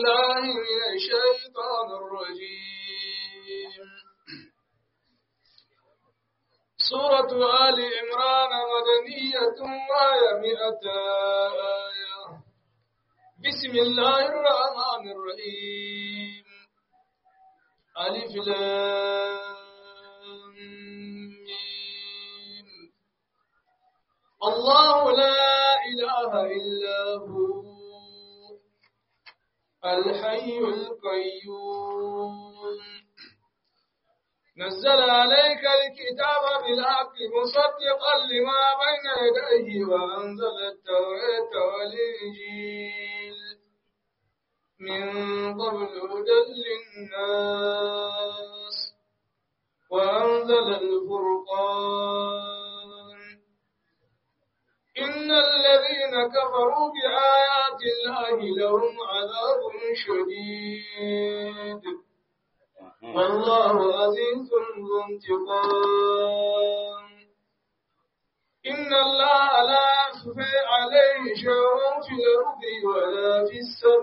الله من الشيطان الرجيم سورة آل عمران مدنية وهي مئة آية بسم الله الرحمن الرحيم ألف لام ميم. الله لا إله إلا هو الحي القيوم نزل عليك الكتاب بالحق مصدقا لما بين يديه وأنزل التوراة والإنجيل من قبل هدى للناس وأنزل الفرقان إن الذين كفروا بآيات الله لهم عذاب شديد والله عزيز ذو انتقام إن الله لا يخفى عليه شيء في الأرض ولا في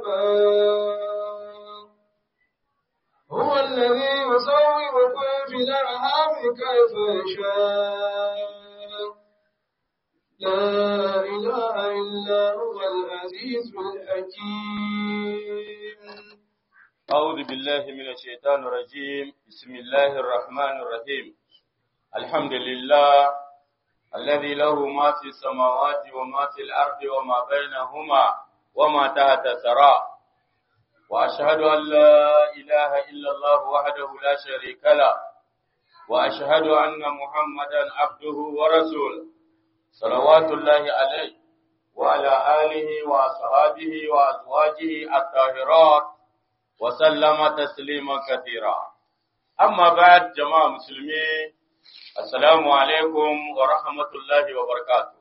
السماء هو الذي يصوركم في الأرحام كيف يشاء لا إله إلا هو العزيز الحكيم أعوذ بالله من الشيطان الرجيم بسم الله الرحمن الرحيم الحمد لله الذي له ما في السماوات وما في الأرض وما بينهما وما تحت الثرى وأشهد أن لا إله إلا الله وحده لا شريك له وأشهد أن محمدا عبده ورسوله صلوات الله عليه وعلى آله وأصحابه وأزواجه الطاهرات وسلم تسليما كثيرا أما بعد جماعة مسلمين السلام عليكم ورحمة الله وبركاته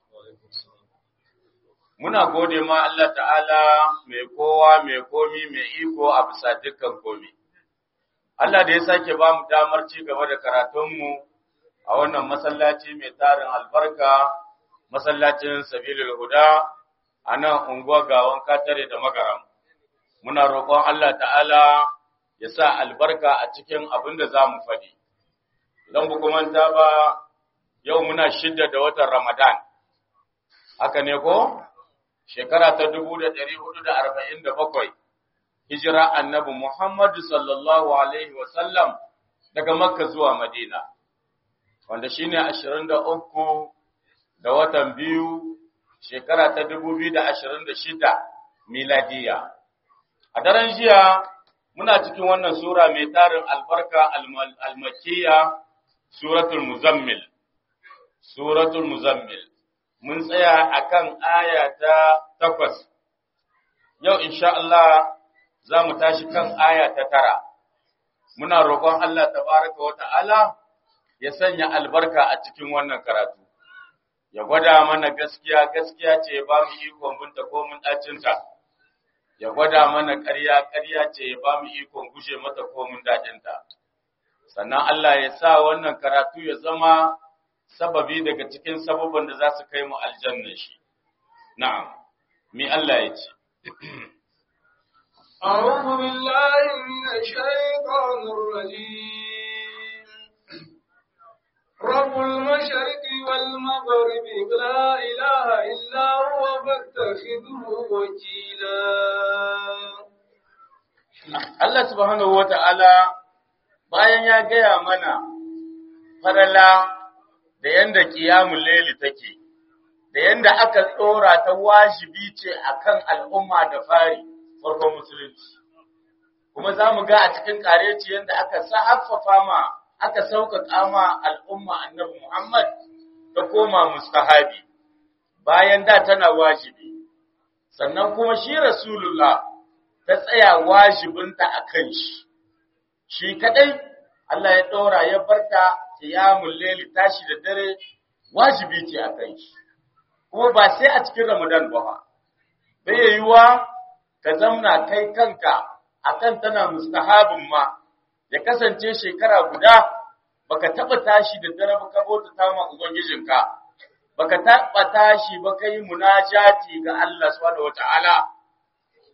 Muna gode ma Allah ta'ala mai kowa mai komi mai iko a bisa dukkan komi. Allah da ya sake ba mu damar ci gaba da karatunmu a wannan masallaci mai tarin albarka, masallacin Sabilul Huda a nan unguwar gawan katare da magaram. muna roƙon Allah ta'ala ya sa albarka a cikin abin da za mu faɗi. Don manta ba yau muna shidda da watan Ramadan, haka ne ko? Shekara ta dubu da ɗari hudu da arba'in da bakwai, hijira annabi Muhammadu sallallahu Alaihi wasallam daga Makka zuwa Madina, wanda shi ne ashirin da uku da watan biyu shekara ta dubu biyu da ashirin da shida miladiya. A daren jiya muna cikin wannan sura mai tarin albarka almakiya suratul muzammil. Suratul muzammil. Mun tsaya akan aya ta takwas. Yau insha Allah za mu tashi kan aya ta tara. Muna roƙon Allah tabaraka wa ta'ala ya sanya albarka a cikin wannan karatu. Ya gwada mana gaskiya gaskiya ce ba mu ikon binta ko mun ɗacinta. ya gwada mana ƙarya ƙarya ce ya ba mu ikon gushe mata komin daɗinta. Sannan Allah ya sa wannan karatu ya zama sababi daga cikin sababin da za su kai mu aljanna shi. Na'am, mi Allah ya ce. أعوذ بالله من الشيطان الرجيم رب المشرق والمغرب لا إله إلا هو فاتخذه وكيلا Allah subhanahu wa ta'ala bayan ya gaya mana farala da yanda kiyamun laili take, da yanda aka tsora ta wajibi ce akan al'umma da fari farkon musulunci. Kuma za mu ga a cikin ƙareci yanda aka haffafa ma aka sauƙaƙa ma al'umma annabi Muhammad ta koma mustahabi bayan da tana wajibi, sannan kuma shi Rasulullah ta tsaya wajibinta a kan shi, shi kaɗai Allah ya ɗora ya barta ƙiyamun leli tashi da dare wajibi ce a kan shi, kuma ba sai a cikin Ramadan ba, bai yiwuwa ka zamna kai kanka akan tana mustahabin ma. ya kasance shekara guda baka taba tashi da dare baka bauta ta ma ubangijinka baka taba tashi ba kai munajati ga Allah subhanahu wataala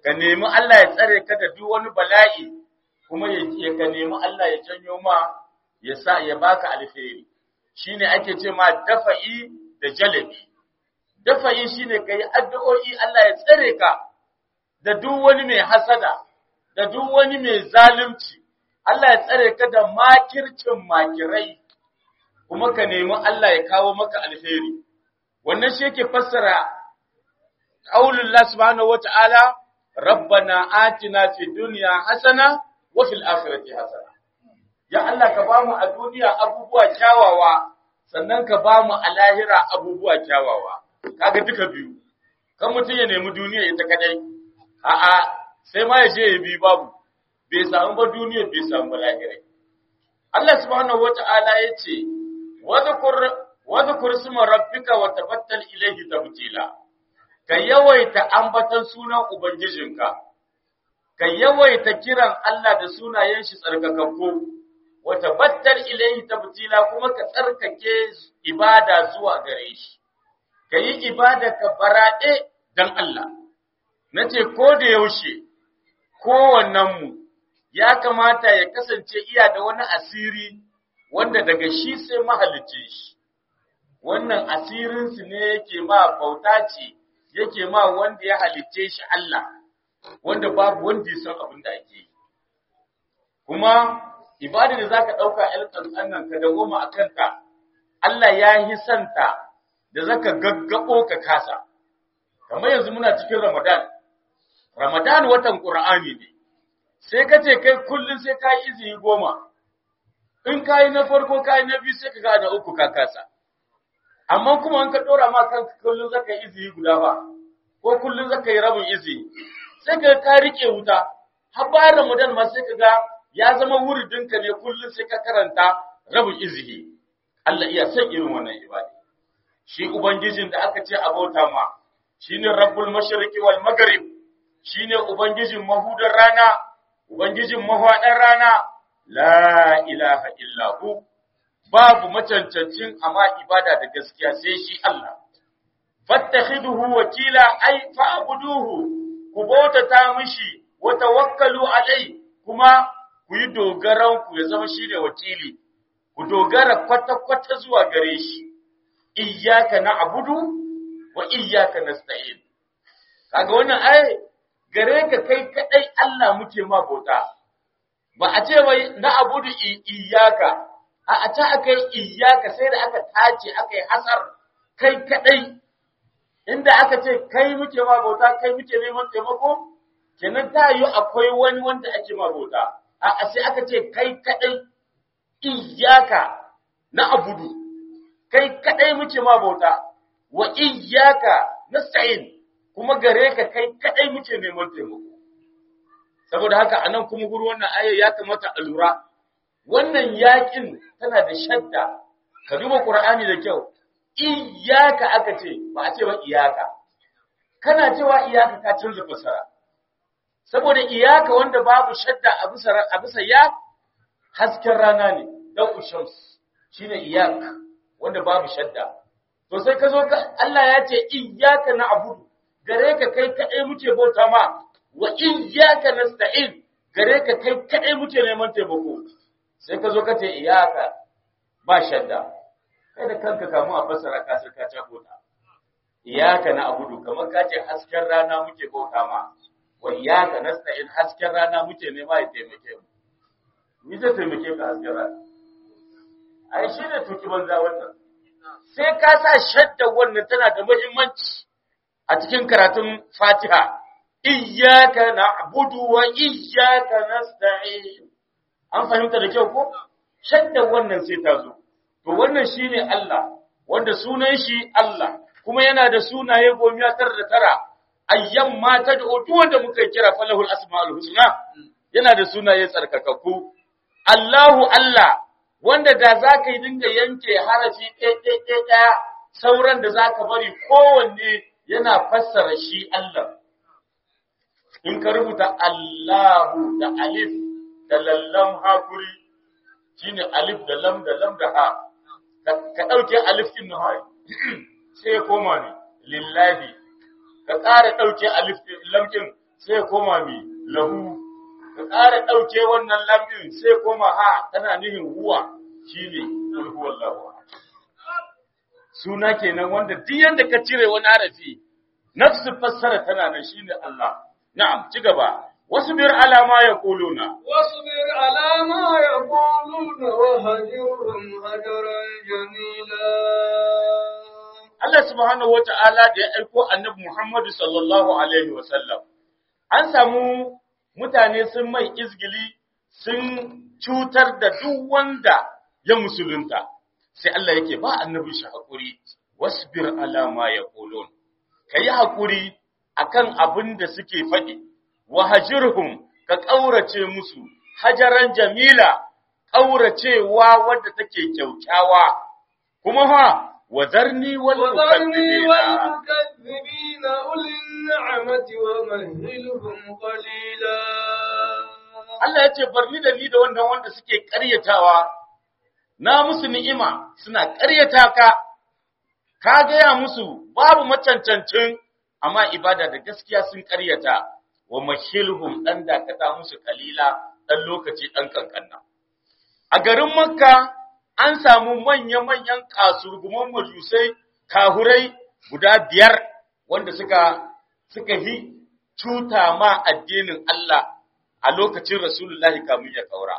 ka nemi Allah ya tsare ka da duk wani bala'i kuma ya ka nemi Allah ya janyo ma ya sa ya baka alheri shine ake ce ma dafa'i da jalabi dafa'i shine kai addu'o'i Allah ya tsare ka da duk wani mai hasada da duk wani mai zalunci Allah ya tsare ka da makircin makirai kuma ka nemi Allah ya kawo maka alheri wannan shi yake fassara qaulullah subhanahu wata'ala rabbana atina fid dunya hasana wa fil akhirati hasana ya Allah ka bamu a duniya abubuwa kyawawa sannan ka bamu a lahira abubuwa kyawawa kaga duka biyu kan mutum ya nemi duniya ita kadai a'a sai ma ya je ya bi babu bai samu ba duniya bai samu ba lahira Allah subhanahu wata'ala yace wadhkur wadhkur isma rabbika wa tabattal ilayhi tabtila ka yawaita ambatan sunan ubangijinka ka yawaita kiran Allah da sunayen shi tsarkakakku wa tabattal ilayhi tabtila kuma ka tsarkake ibada zuwa gare shi ka yi ibada ka baraɗe dan Allah nace ko da yaushe kowannenmu ya kamata ya kasance iya da wani asiri wanda daga shi sai mahalicce shi wannan asirinsu ne yake ma bauta ce yake ma wanda ya halicce shi Allah wanda babu wanda ya san abin da ake yi kuma ibada da zaka dauka alƙan nan ka dagoma a kanka Allah ya yi santa da zaka gaggabo ka kasa kamar yanzu muna cikin Ramadan Ramadan watan Qur'ani ne sai ka ce kai kullun sai ka yi izini goma in ka yi na farko ka yi na biyu sai ka ga na uku ka kasa amma kuma an ka dora ma kanka kullun zaka yi izini guda ba ko kullun zaka yi rabin izini sai ka ka rike wuta har bayan Ramadan ma sai ka ga ya zama wuridinka ne kullun sai ka karanta rabin izini Allah iya son irin wannan ibada shi ubangijin da aka ce abota ma shine rabbul mashriqi wal maghrib shine ubangijin mahudar rana ubangijin mahwadar rana la ilaha illa hu babu macancancin amma ibada da gaskiya sai shi Allah fattakhiduhu wakila ay fa'buduhu ku bautata mishi wa tawakkalu alai kuma ku yi dogaran ku ya zama shine wakili ku dogara kwata kwata zuwa gare shi iyyaka na'budu wa iyyaka nasta'in kaga wannan ai gare ka kai kadai Allah muke ma bauta ba a ce wai na'budu iyyaka a a ta akai iyyaka sai da aka tace aka yi hasar kai kadai inda aka ce kai muke ma bauta kai muke neman taimako kenan ta yi akwai wani wanda ake ma bauta a a sai aka ce kai kadai iyyaka na abudu kai kadai muke ma bauta wa iyyaka nasta'in kuma gare ka kai kadai muke neman taimako saboda haka anan kuma guru wannan aya ya kamata a lura wannan yakin tana da shadda ka duba qur'ani da kyau iyaka aka ce ba a ce ba iyaka kana cewa iyaka ka canza fasara saboda iyaka wanda babu shadda a bisa a bisa ya hasken rana ne dan ushams shine iyaka wanda babu shadda to sai ka zo ka Allah ya ce iyaka na abudu gare ka kai kadai muke bauta ma wa iyyaka nasta'in gare ka kai kadai muke neman taimako sai ka zo ka ce iyaka ba shadda kai da kanka kamu a fasara ka sai ka cako ta iyaka na abudu kamar ka ce hasken rana muke bauta ma wa iyaka nasta'in hasken rana muke nema ya taimake mu ni zai taimake ka hasken rana ai shi ne tuki banza wannan sai ka sa shadda wannan tana da muhimmanci a cikin karatun Fatiha iyyaka na'budu wa iyyaka nasta'in an fahimta da kyau ko shadda wannan sai ta zo to wannan shine Allah wanda sunan shi Allah kuma yana da sunaye gomiya tar da tara ayyam ma tad'u duk wanda muka kira falahul asmaul husna yana da sunaye tsarkakakku Allahu Allah wanda da zaka yi dinga yanke harafi ɗaya ɗaya sauran da zaka bari kowanne yana fassara shi Allah in ka rubuta Allahu da alif da lallam hakuri shine alif da lam da lam da ha ka dauke alif din na sai ya koma ne lillahi ka ƙara dauke alif din lam din sai ya koma mi lahu ka ƙara ɗauke wannan lambin sai koma ha tana nihin huwa shine kul huwallahu suna kenan wanda duk yanda ka cire wani harafi nafsu fassara tana nan shine Allah na'am ci gaba wasbir ala ma yaquluna واصبر على ما يقولون وهجرهم هجرا جميلا Allah subhanahu wata'ala da ya aiko annabi Muhammad sallallahu alaihi wasallam an samu mutane sun mai izgili sun cutar da duk wanda ya musulunta sai Allah yake ba annabi shi hakuri wasbir ala ma yaqulun kai hakuri akan abin da suke faɗi wahajirhum ka ƙaurace musu hajaran jamila ƙauracewa wadda take kyaukyawa kuma fa wazarni wal وذرني mukaththibina والمكذبين أولي النعمة ومهلهم قليلا Allah ya ce barni da ni da wannan wanda suke ƙaryatawa na musu ni'ima suna ƙaryata ka ka gaya musu babu macancancin amma ibada da gaskiya sun ƙaryata wa mahilhum dan dakata musu kalila dan lokaci dan kankanna a garin makka an samu manya-manyan kasurguman majusai kahurai guda biyar wanda suka suka yi cuta ma addinin Allah a lokacin Rasulullahi kamun ya kaura.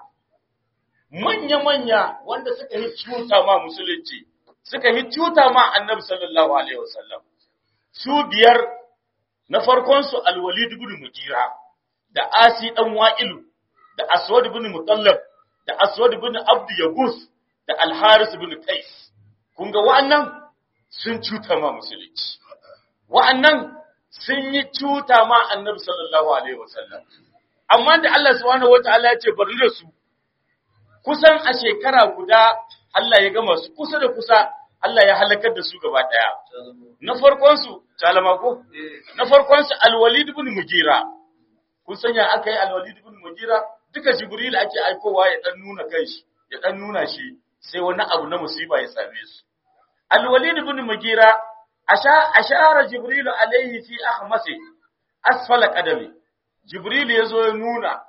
Manya-manya wanda suka yi cuta ma musulunci, suka yi cuta ma annabi sallallahu Alaihi wasallam. Su biyar na farkonsu alwalid ibn Mujira, da Asi ɗan Wa'ilu, da Aswad ibn Mutallab, da Aswad ibn Abdu Yagus, da Alharis ibn Kais. Kun ga wa'annan sun cuta ma musulunci. Wa'annan sun yi cuta ma annabi sallallahu Alaihi wasallam. Amma da Allah subhanahu wata'ala ya ce bari da su, kusan a shekara guda Allah ya gama su kusa da kusa Allah ya halakar da su gaba ɗaya. Na farkonsu, talama ko? Na farkonsu Alwalid ibn Mugira. Kun sanya aka yi Alwalid ibn Mugira duka Jibril ake aikowa ya dan nuna kanshi, ya dan nuna shi sai wani abu na musiba ya same su. Alwalid ibn Mugira asha ashara Jibril alaihi fi ahmasi asfala qadami. Jibril ya zo ya nuna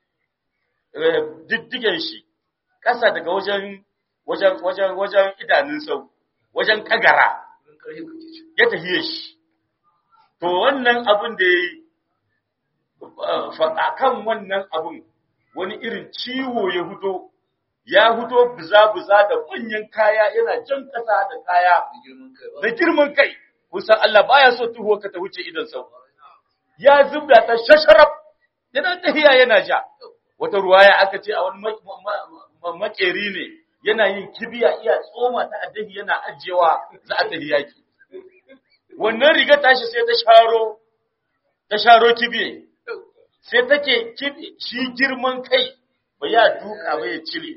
eh, diddigen shi ƙasa daga wajen wajen wajen wajen idanun sau wajen kagara ya tafiye shi to wannan abin da ya yi faɗa kan wannan abin wani irin ciwo ya huto ya huto buza-buza da manyan kaya yana jan ƙasa da kaya da girman kai kusan Allah baya so tuhuwa ka ta wuce idan sau ya zubda ta shasharaf yana tahiya yana ja wata ruwaya aka ce a wani makeri ne yana yin kibiya iya tsoma ta addahi yana ajiyewa za a tafi yaki wannan riga tashi sai ta sharo ta sharo kibiye sai take kibi shi girman kai ba ya duka ba ya cire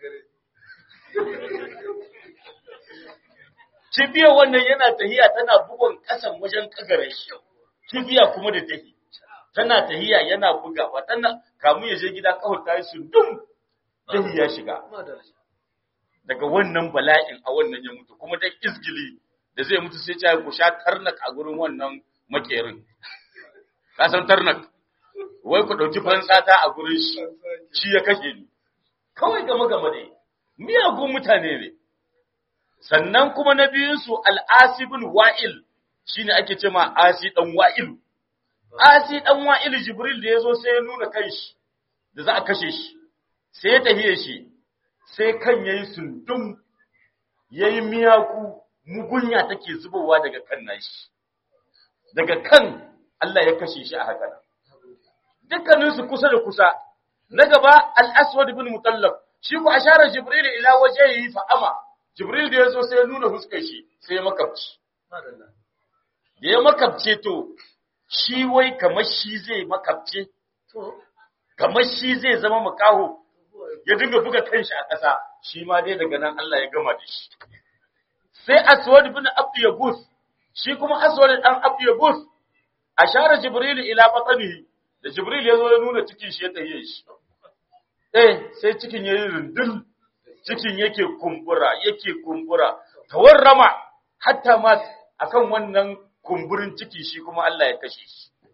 kibiya wannan yana tahiya tana bugun kasan wajen kagare shi kibiya kuma da tahi tana tahiya yana bugawa tana kamun ya je gida kawai ta yi su dum dahi ya shiga daga wannan bala'in a wannan ya mutu kuma dan izgili da zai mutu sai ya ku sha tarnak a gurin wannan makerin ka san tarnak wai ku dauki fansata a gurin shi shi ya kashe ni kawai game game dai miyagun mutane ne sannan kuma na biyun su al-asibul wa'il shine ake ce ma asi dan wa'il asi dan wa'il jibril da yazo sai ya nuna kanshi da za a kashe shi sai ya tafiye shi sai kan ya yi sundum ya yi miyaku mugunya take zubowa daga kan nashi daga kan Allah ya kashe shi a haka dukkaninsu kusa da kusa na gaba al-aswad ibn mutallab shi ku ashara jibril ila wajhihi fa ama jibril da yazo sai ya nuna huskar shi sai ya makabci da ya makabce to shi wai kamar shi zai makabce kamar shi zai zama makaho ya dinga buga kanshi a ƙasa shi ma dai daga nan Allah ya gama da shi sai aswad bin abd yabus shi kuma aswad dan abd yabus ashara jibril ila batnihi da jibril ya zo ya nuna cikin shi ya tahiye shi eh sai cikin yayi rundul cikin yake kumbura yake kumbura tawarrama hatta ma akan wannan kumburin ciki shi kuma Allah ya kashe shi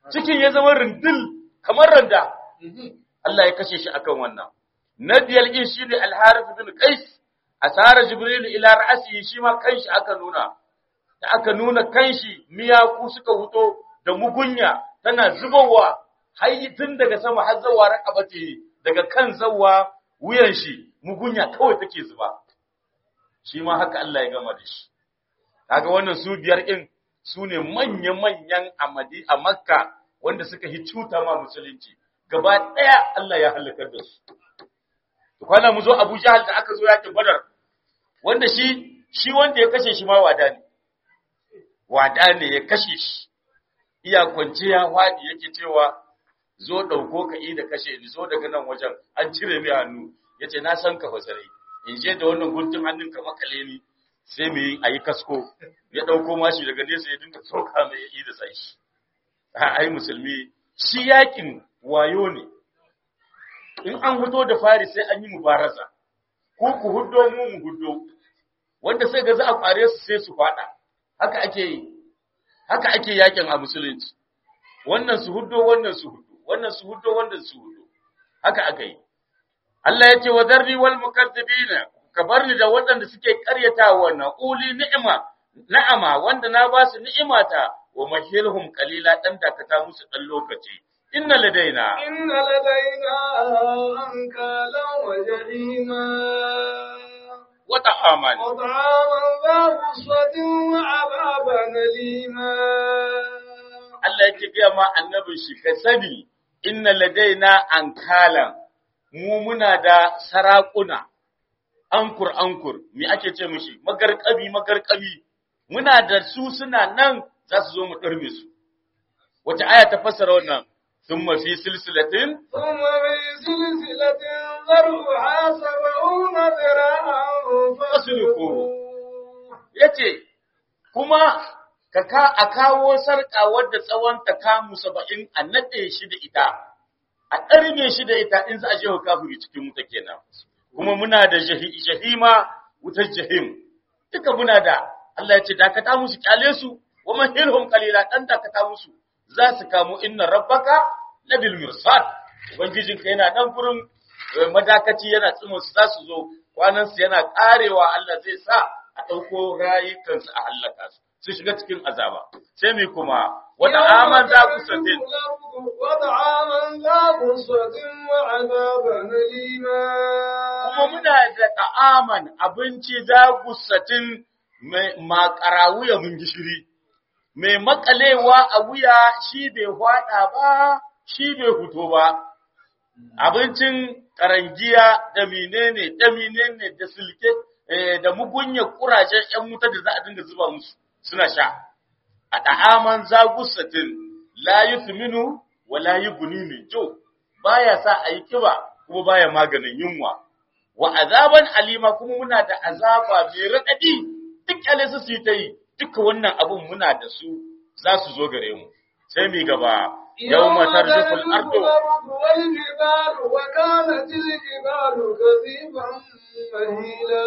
cikin ya zama rindil kamar randa Allah ya kashe shi akan wannan na biyar din shi ne al-harith bin qais asara jibril ila ra'si shi ma kanshi aka nuna da aka nuna kanshi miyaku suka huto da mugunya tana zubowa har tun daga sama har zawa rakabati daga kan zawa wuyan shi mugunya kawai take zuba shi ma haka Allah ya gama da shi kaga wannan su biyar din su ne manya-manyan amadi a makka wanda suka yi cuta ma musulunci gaba ɗaya Allah ya halakar da su to kwana mu zo Abu Jahal da aka zo yakin Badar wanda shi shi wanda ya kashe shi ma wada ne wada ne ya kashe shi iya kwanciya wadi yake cewa zo dauko ka da kashe ni zo daga nan wajen an cire mai hannu yace na san ka fasare in je da wannan guntun hannun ka makale ni sai mu yi ayi kasko ya dauko mashi daga nesa ya dinga soka mai yi da sai shi ai musulmi shi yakin wayo ne in an hudo da fari sai an yi mubaraza ko ku huddo mu mu huddo wanda sai ga za a kware su sai su fada haka ake yi haka ake yakin a musulunci wannan su huddo wannan su huddo wannan su huddo wannan su huddo haka aka yi Allah ya ce wa zarri wal mukazzibina ka bar ni da waɗanda suke ƙaryatawa wannan uli ni'ima na'ama wanda na ba su ni'imata wa mahilhum qalila dan dakata musu dan lokaci inna ladaina إن لدينا أنكالا وجحيما wa ta'aman وطعاما ذا غصة وعذابا أليما Allah yake gaya ma annabin shi ka sani inna ladaina ankalan mu muna da sarakuna ankur ankur me ake ce mishi magarkabi magarkabi muna da su suna nan za su zo mu ɗarme su wace aya ta fassara wannan thumma fi silsilatin ثم في سلسلة ذرعها سبعون ذراعا فاسلكوه yace kuma ka ka a kawo sarka wadda tsawon ta kamu 70 a nade shi da ita a ɗarme shi da ita in za a je wa kafiri cikin wuta kenan kuma muna da jahi- jahima wutar jahim duka muna da Allah ya ce dakata musu kyale su wa mahilhum qalila dan dakata musu za su kamo inna rabbaka labil mirsad ubangijinka yana nan gurin eh, madakaci yana tsimin su za su zo kwanan su yana karewa Allah zai sa a ɗauko rayukansu a hallaka su su shiga cikin azaba sai mi kuma wata aman za ku satin وطعاما ذا غصة وعذابا أليما kuma muna da ta'aman abinci za gusatin mai makara wuya mun gishiri, mai makalewa a wuya shi bai hwada ba, shi bai fito ba. Abincin karangiya da menene, da menene, da silke, eh, da mugunya kurajen ‘yan wuta da za a dinga zuba musu suna sha. A ta'aman za gusatin la yi minu wa la yi guni jo, baya sa a yi kiba kuma baya maganin yunwa. wa azaban alima kuma muna da azaba mai raɗaɗi duk kyale su su yi ta yi duka wannan abun muna da su za su zo gare mu sai mi gaba yau matar juful ardo والجبال وكانت الجبال كثيبا مهيلا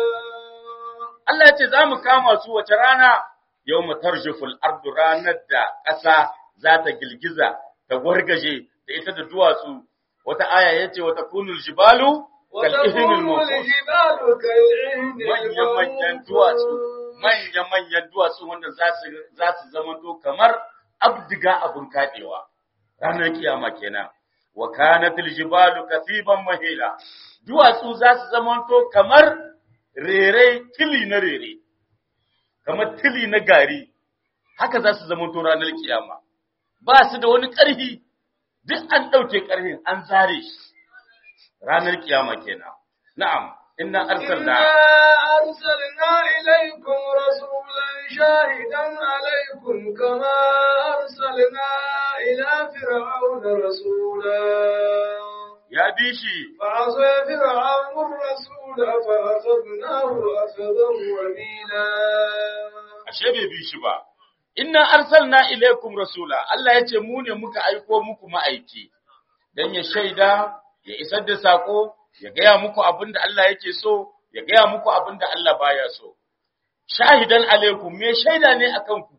Allah ya ce za mu kama su wace rana yau matar juful ardo ranar da ƙasa za ta girgiza ta wargaje da ita da duwatsu wata aya ya ce wata kunul jibalu kal'ihinul وتكون mawqut الجبال كالعهن manya-manyan duwatsu, manya-manyan duwatsu wanda za su za su zamanto kamar abdiga abun kaɗewa. Ranar kiyama kenan. Wa kanatil jibalu kasiban mahila. Duwatsu za su zamanto kamar rere tili na rere. Kamar tili na gari. Haka za su zamanto ranar kiyama. Ba su da wani ƙarfi. Duk an ɗauke ƙarfin an zare shi. Ranar kiyama kenan. Na'am, inna إنا arsalna أرسلنا إليكم رسولا شاهدا عليكم كما أرسلنا إلى فرعون رسولا ya bi shi فعصى فرعون الرسول فأخذناه أخذا وبيلا ashe bai bi shi ba inna arsalna ilaikum rasula Allah ya ce mu ne muka aiko muku ma'aiki dan ya shaida ya isar da sako ya gaya muku abinda Allah yake so ya gaya muku abinda Allah baya so shahidan alaikum me shaida ne akan ku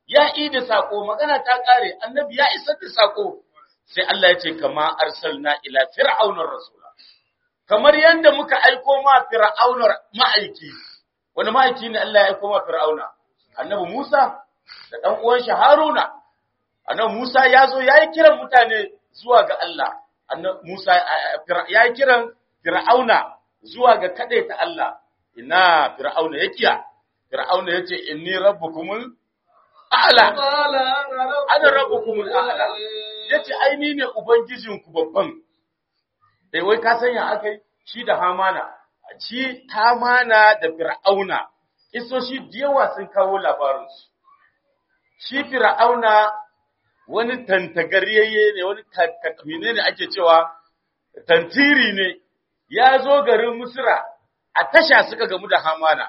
ya yi da sako magana ta kare annabi ya isar da sako sai Allah ya ce kama arsalna ila fir'aunar rasula kamar yanda muka aiko ma fir'aunar ma'aiki wani ma'aiki ne Allah ya aiko ma fir'auna annabi Musa da dan uwan shi Haruna annabi Musa ya zo yayi kiran mutane zuwa ga Allah annabi Musa yayi kiran fir'auna zuwa ga ta Allah ina fir'auna yakiya fir'auna yace inni rabbukumul a'la قال ana rabbukumul a'la yace ai ni ne ubangijinku babban eh wai ka sanya akai shi da hamana shi hamana da fir'auna iso shi diyawa sun kawo labarin su shi fir'auna wani tantagariyayye ne wani kakamine ne ake cewa tantiri ne ya zo garin Misra a tasha suka gamu da Hamana.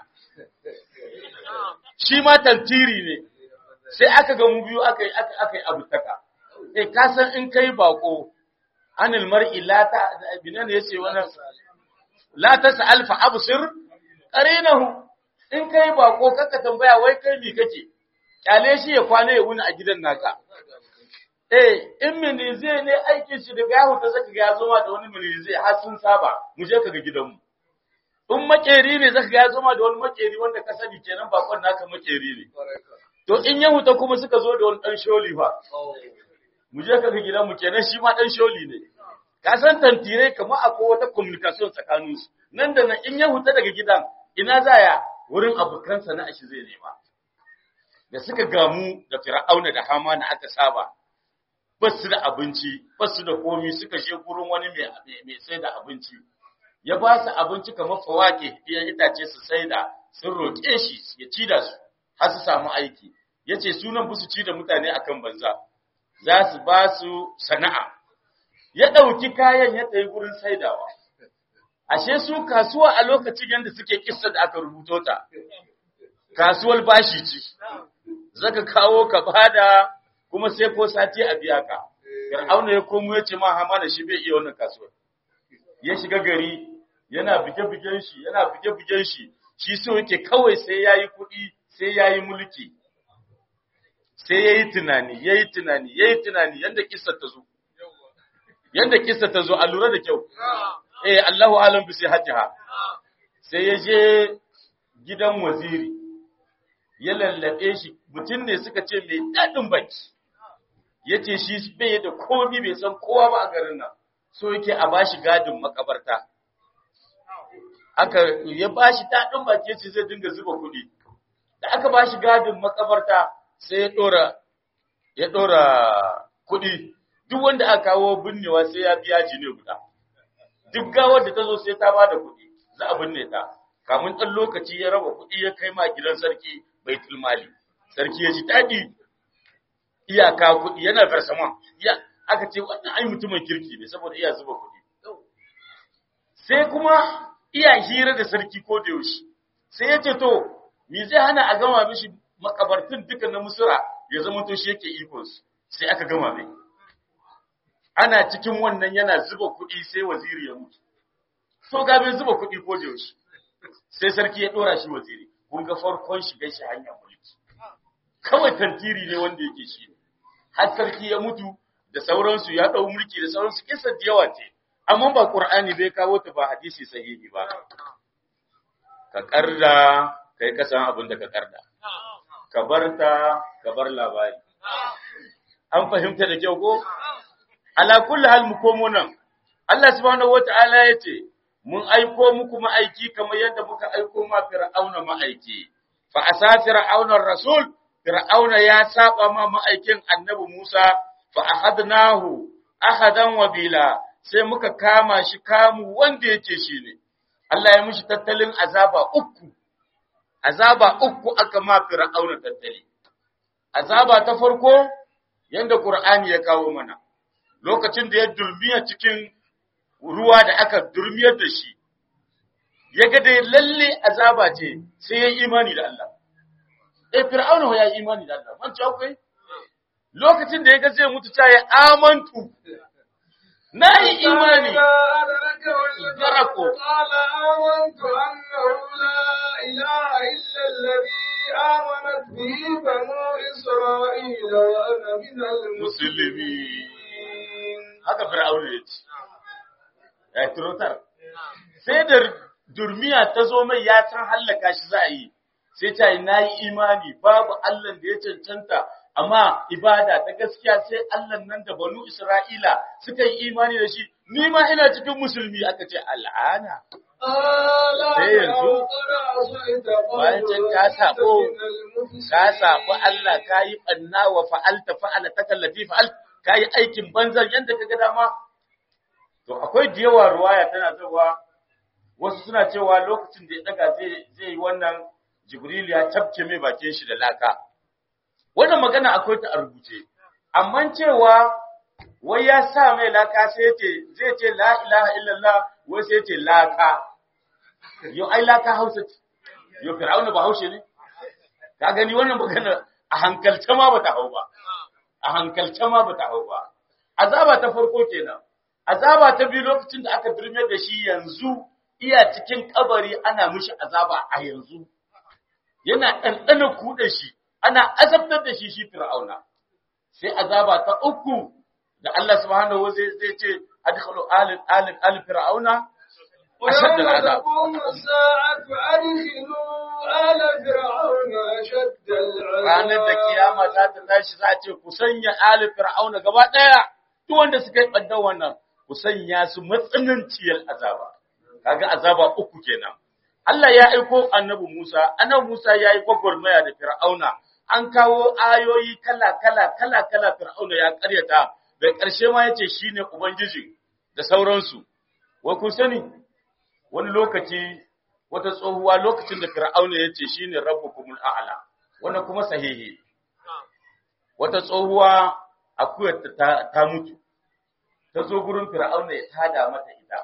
Shi ma tantiri ne, sai aka gamu biyu aka yi aka yi abu taka. Eh ka san in kai bako anil mar'i la ta binan yace wannan la tas'al fa absir qarinahu in kai bako kaka tambaya wai kai mi kake kyale shi ya kwana ya wuni a gidan naka Eh, in mini zai ne aikin shi daga yahu ta zaka ga ya zoma da wani mini zai har sun saba, mu je ka ga gidanmu. In makeri ne zaka ga ya zoma da wani makeri wanda ka sani kenan bakon naka makeri ne. To in ya huta kuma suka zo da wani dan sholi fa. Mu je ka ga gidanmu kenan shi ma dan sholi ne. Ka san tantirai kamar akwai wata communication tsakanin su. Nan da nan in ya huta daga gidan ina zaya wurin abokan sana'a shi zai nema. Da suka gamu da Fir'auna da Hamana aka saba, ba su da abinci, ba su da komi suka je gurin wani mai sai da abinci. Ya ba su abinci kamar fawake, iyan itace su sai da sun roƙe shi ya ci da su, har su samu aiki. Ya ce sunan ba su ci da mutane akan banza, za su ba su sana'a. Ya ɗauki kayan ya tsaye gurin saidawa. Ashe su kasuwa a lokacin yadda suke kissa da aka rubuto ta, kasuwar bashi ce, zaka kawo ka bada kuma sai ko sati a biya ka. Fir'auna ya komo ya ce ma Hamana shi bai iya wannan kasuwar. Ya shiga gari yana bige-bigen shi, yana bige-bigen shi, shi so yake kawai sai yayi kuɗi, sai yayi mulki. Sai yayi tunani, yayi tunani, yayi tunani yanda kissa ta zo. Yanda kissa ta zo a lura da kyau. Eh Allahu alam bi sai hajjaha. Sai ya je gidan waziri. Ya lallabe shi, mutum ne suka ce mai daɗin baki. ya ce shi bai da komi bai san kowa ba a garin nan so yake a bashi gadin makabarta aka ya bashi daɗin baki ce zai dinga zuba kuɗi da aka bashi gadin makabarta sai ya ɗora ya ɗora kuɗi duk wanda aka kawo binnewa sai ya biya jini guda duk gawar da ta zo sai ta bada kuɗi za a binne ta kamun ɗan lokaci ya raba kuɗi ya kai ma gidan sarki baitul mali sarki ya ji daɗi iyaka kuɗi yana farsaman ya aka ce wannan ai mutumin kirki ne saboda iya zuba kuɗi sai kuma iya hira da sarki ko da yaushe sai ya ce to me zai hana a gama mishi makabartun duka na musura ya zama to shi yake ikon su sai aka gama mai ana cikin wannan yana zuba kuɗi sai waziri ya mutu so ga bai zuba kuɗi ko da yaushe sai sarki ya ɗora shi waziri kun ga farkon shiga shi hanyar mulki kawai tantiri ne wanda yake shi ne har sarki ya mutu da sauransu ya ɗau mulki da sauransu kisa da yawa ce amma ba qur'ani bai kawo ta ba hadisi sahihi ba ka karda kai ka san abin da ka karda ka barta ka bar labari an fahimta da kyau ko ala kulli hal mu komo nan Allah subhanahu wata'ala yace mun aiko muku ma'aiki kamar yadda muka aiko ma fir'auna ma'aiki fa asa fir'auna rasul fir'auna ya saba ma ma'aikin annabi Musa fa ahadnahu ahadan wabila sai muka kama shi kamu wanda yake shi ne Allah ya mishi tattalin azaba uku azaba uku aka ma fir'auna tattali azaba ta farko yanda Qur'ani ya kawo mana lokacin da ya dulmiya cikin ruwa da aka durmiyar da shi ya ga dai lalle azaba ce sai ya imani da Allah eh fir'auna ya yi imani da Allah man ci akwai lokacin da ya ga zai mutu ta ya amantu na yi imani قال آمنت أنه لا إله إلا الذي آمنت به بنو إسرائيل وأنا من المسلمين haka fir'auna ya ce ya turotar sai da durmiya ta zo mai ya san hallaka shi za a yi sai ta yi nayi imani babu Allah da ya cancanta amma ibada ta gaskiya sai Allah nan da banu Isra'ila suka yi imani da shi ni ma ina cikin musulmi aka ce al'ana sai yanzu, bayan can ka sabo, ka sabu Allah ka yi ɓanna wa fa'alta fa'ala ta kallafi fa'al ka yi aikin banzan yadda ka ga dama. To, akwai da yawa ruwaya tana cewa wasu suna cewa lokacin da ya ɗaga zai yi wannan Jibril ya tafke mai bakin shi da laka. Wannan magana akwai ta a rubuce, amma cewa wai ya sa mai laka sai ce zai ce la ilaha illallah wai sai ce laka. Yau ai laka hausa ce, yau fir'auna ba haushe ne? Ka gani wannan magana a hankalce ma ba ta hau ba. a hankalce ma bata hau ba. Azaba ta farko kenan. Azaba ta biyu lokacin da aka birme da shi yanzu iya cikin kabari ana mishi azaba a yanzu. Yana ɗanɗana kuɗe shi, ana azabtar da shi shi fir'auna. Sai azaba ta uku da Allah subhanahu wa zai ce adkhalu alil alil al fir'auna ashadda ويوم al'azab. تقوم الساعة أدخلوا آل فرعون أشد العذاب ranar da kiyama za ta tashi za a ce ku sanya ali fir'auna gaba daya duk wanda suka yi baddan wannan ku sanya su matsananciyar azaba kaga azaba uku kenan Allah ya aiko annabi Musa annabi Musa ya yi gwagwarmaya da fir'auna an kawo ayoyi kala kala kala kala fir'auna ya karyata da ƙarshe ma yace shine ubangiji da sauransu wai kun sani wani lokaci wata tsohuwa lokacin da fir'auna yace shine rabbukumul a'la wannan kuma sahihi wata tsohuwa akuyar ta, ta mutu ta zo gurin fir'auna ya tada mata ita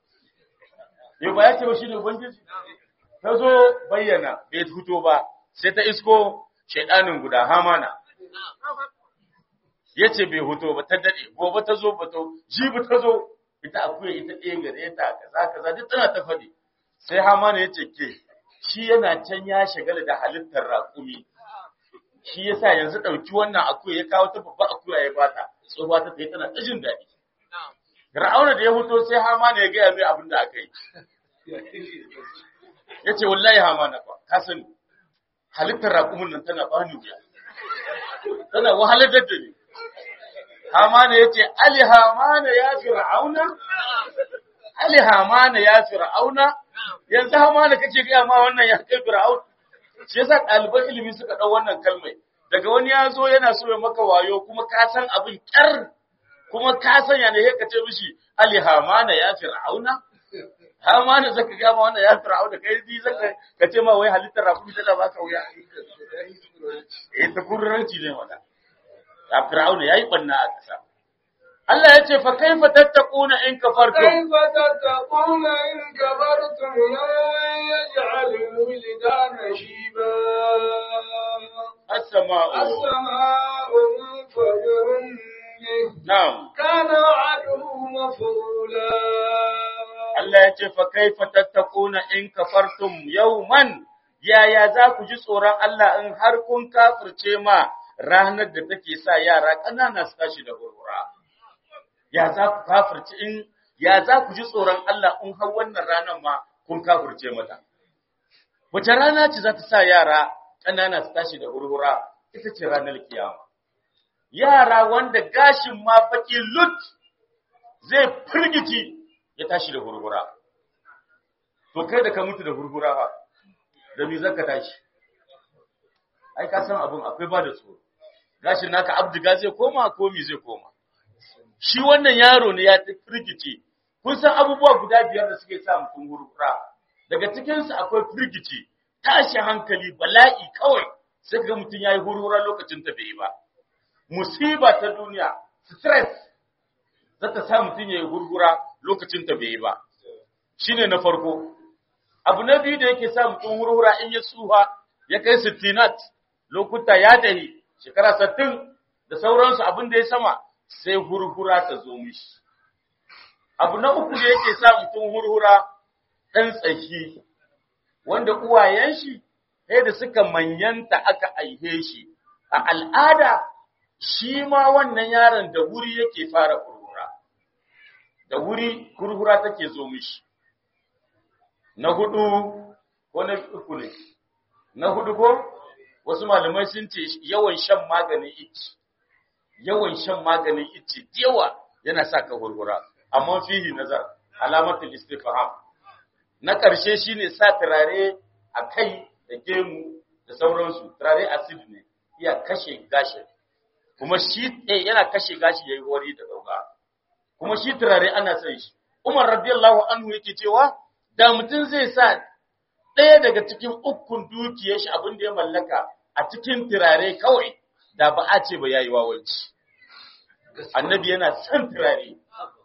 yau ba ya ce ba shi ne ubangiji ta zo bayyana bai fito ba sai ta isko shaidanin guda hamana ya ce bai huto ba ta daɗe gobe ta zo ba ta jibi ta zo ita akuya ita ɗaya gare ta kaza kaza duk tana ta faɗi sai hamana ya ce ke shi yana can ya shagala da halittar raƙumi shi yasa yanzu ɗauki wannan akuya ya kawo ta babba akuya ya bata tsohuwa ta tayi tana ta jin daɗi Fir'auna da ya fito sai Hamana ya gaya mai abin da aka yi. Ya ce wallahi Hamana fa ka sani halittar raƙumin nan tana bani wuya. Tana wahalar da ni. Hamana ya ce Ali Hamana ya Fir'auna? Ali Hamana ya Fir'auna? Yanzu Hamana kake gaya ma wannan ya kai Fir'aun? Shi yasa ɗaliban ilimi suka ɗau wannan kalmai. Daga wani ya zo yana so ya maka wayo kuma ka san abin ƙyar kuma ka sanya ne ka ce mishi Ali Hamana ya Fir'auna? Hamana zaka ga ma wannan ya Fir'auna kai di zaka ka ce ma wai halittar rakumi tana baka wuya. Eh ta kurranci ne wannan. Ya Fir'auna yayi banna a kasa. Allah ya ce fa kaifa tattaquna in kafartum كيف تتقون إن كبرتم يوما يجعل الولدان شيبا as-sama'u السماء منفجر به na'am كان وعده مفعولا Allah ya ce fa kaifa tattaquna in kafartum yawman yaya za ku ji tsoron Allah in har kun kafirce ma ranar da take sa yara ƙanana su tashi da hurhura ya za ku kafirce in ya za ku ji tsoron Allah in har wannan ranar ma kun kafirce mata wace rana ce za ta sa yara ƙanana su tashi da hurhura ita ce ranar kiyama yara wanda gashin ma baki lut zai firgici ya tashi da hurhura. To kai da ka mutu da hurhura ba, da me zaka tashi? Ai ka san abun akwai ba da tsoro. Gashin naka abdiga zai koma ko me zai koma? Shi wannan yaro ne ya firgice. Kun san abubuwa guda biyar da suke sa mutum hurhura. Daga cikin su akwai firgici, tashi hankali, bala'i kawai. Sai ga mutum yayi hurhura lokacin ta bai yi ba. Musiba ta duniya, stress za ta sa mutum ya yi gurgura lokacin ta bai yi ba. Shi ne na farko. Abu na biyu da yake sa mutum hurhura in ya tsuha ya kai sittinat lokuta ya dahi shekara sattin da sauransu abin da ya sama sai hurhura ta zo mishi. Abu na uku da yake sa mutum hurhura ɗan tsaki wanda uwayen shi sai da suka manyanta aka aihe shi a al'ada shi ma wannan yaron da wuri yake fara kurkura da wuri kurkura take zo mishi na hudu ko na uku ne na hudu ko wasu malamai sun ce yawan shan maganin ici yawan shan maganin ici yawa yana sa ka kurkura amma fihi nazar alamatul istifham na ƙarshe shine sa turare a kai da gemu da sauransu turare acid ne iya kashe gashi kuma shi eh yana kashe gashi yayi wari da dauka kuma shi turare ana son shi Umar radiyallahu anhu yake cewa da mutum zai sa ɗaya daga cikin ukun dukiyar shi abin da ya mallaka a cikin turare kawai da ba a ce ba yayi wawanci annabi yana son turare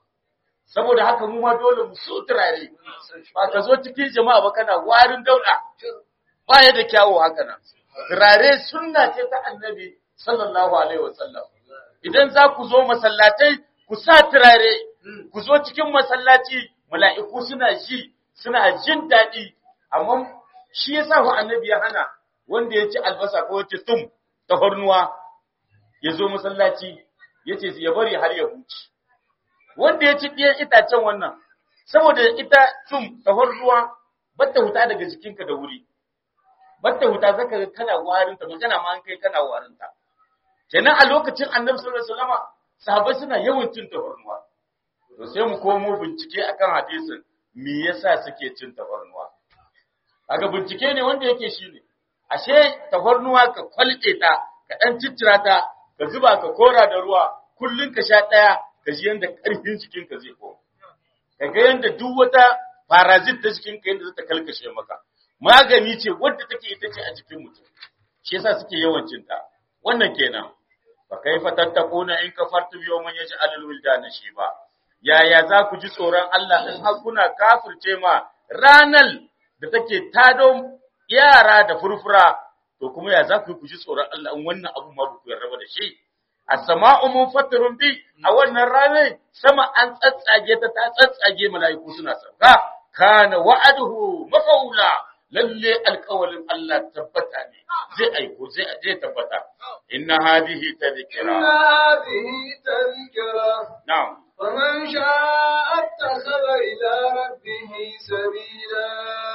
saboda haka mu ma dole mu so turare ba ka zo cikin jama'a ba kana warin dauda ba ya da kyawu haka nan turare sunna ce ta annabi sallallahu alaihi wasallam idan za ku zo masallatai ku sa turare ku zo cikin masallaci mala'iku suna ji suna jin daɗi amma shi yasa ku annabi ya hana wanda ya ci albasa ko ya ci tum ta hornuwa ya zo masallaci ya ce ya bari har ya huce wanda ya ci ɗiyan itacen wannan saboda ita tum ta hornuwa batta huta daga jikinka da wuri batta huta zaka ga kana warinta magana ma an kai kana warinta kenan a lokacin annabi sallallahu alaihi wasallam sahabbai suna yawan cin tafarnuwa to sai mu komo bincike akan hadisin me yasa suke cin tafarnuwa kaga bincike ne wanda yake shine ashe tafarnuwa ka kwalce ta ka dan ciccira ta ka zuba ka kora da ruwa kullun ka sha daya ka ji yanda karfin jikin ka zai koma kaga yanda duk wata parazit ta jikin ka yanda zata kalkashe maka magani ce wadda take ita ce a jikin mutum shi yasa suke yawan cin ta wannan kenan fa kaifa tattakuna in kafartum yawman yaj'alul wildana shiba yaya za ku ji tsoron Allah in har kuna kafirce ma ranal da take tado yara da furfura to kuma ya za ku ku ji tsoron Allah in wannan abu ma ku yarraba da shi as-sama'u munfatirun bi a wannan ranar sama an tsatsage ta ta tsatsage mala'iku suna sauka kana wa'aduhu mafaula lalle alƙawalin Allah tabbata ne zai aiko zai zai tabbata inna hadhihi tadhkira إن هذه تذكرة na'am فمن شاء اتخذ إلى ربه سبيلا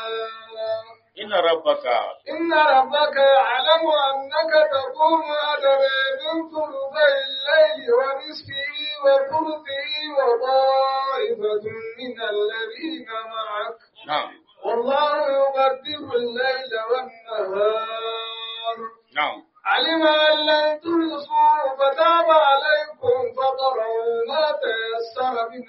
inna rabbaka إن ربك يعلم أنك تقوم أدنى من ثلثي الليل ونصفه وثلثه وطائفة من الذين معك na'am والله يقدر الليل والنهار na'am علم أن لن تحصوا فتاب عليكم فقرأوا ما تيسر من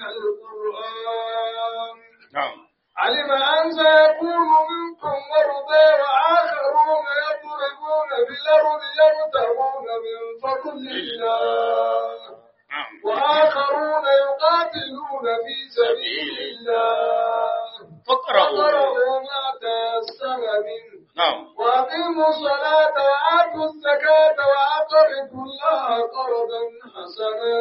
القرآن na'am علم أن سيكون منكم مرضى وآخرون يضربون بالأرض يبتغون من فضل الله na'am وآخرون يقاتلون في سبيل الله faqra'u فقرأوا ما تيسر منه na'am وأقيموا الصلاة وآتوا الزكاة وأقرضوا الله قرضا حسنا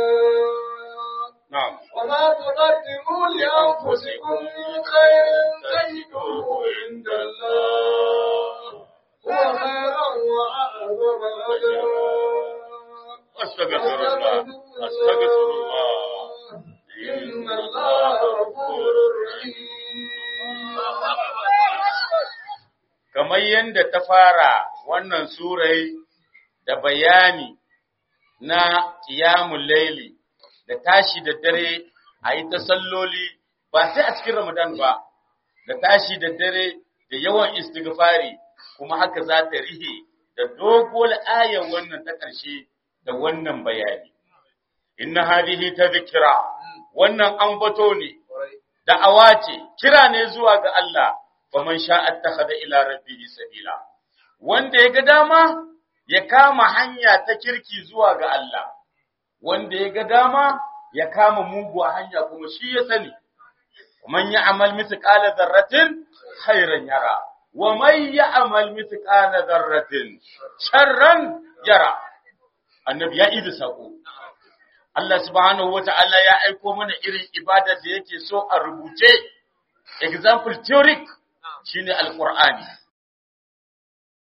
na'am وما تقدموا لأنفسكم من خير تجدوه عند الله هو خيرا وأعظم أجرا astaghfirullah astaghfirullah إن الله غفور رحيم kamar yadda ta fara wannan surai da bayani na qiyamul laili da tashi da dare a yi ta salloli ba sai a cikin Ramadan ba da tashi da dare da yawan istighfari kuma haka za ta rihe da dogon ayar wannan ta ƙarshe da wannan bayani inna hadhihi tadhkira wannan ambato ne da'awa ce kira ne zuwa ga Allah faman sha'a takhadha ila rabbihi sabila wanda ya ga dama ya kama hanya ta kirki zuwa ga Allah wanda ya ga dama ya kama muguwa hanya kuma shi ya sani man ya'mal mithqala dharratin khairan yara wa man ya'mal mithqala dharratin sharran yara annabi ya idi sako Allah subhanahu wata'ala ya aiko mana irin ibada da yake so a rubuce example theoric shine alqur'ani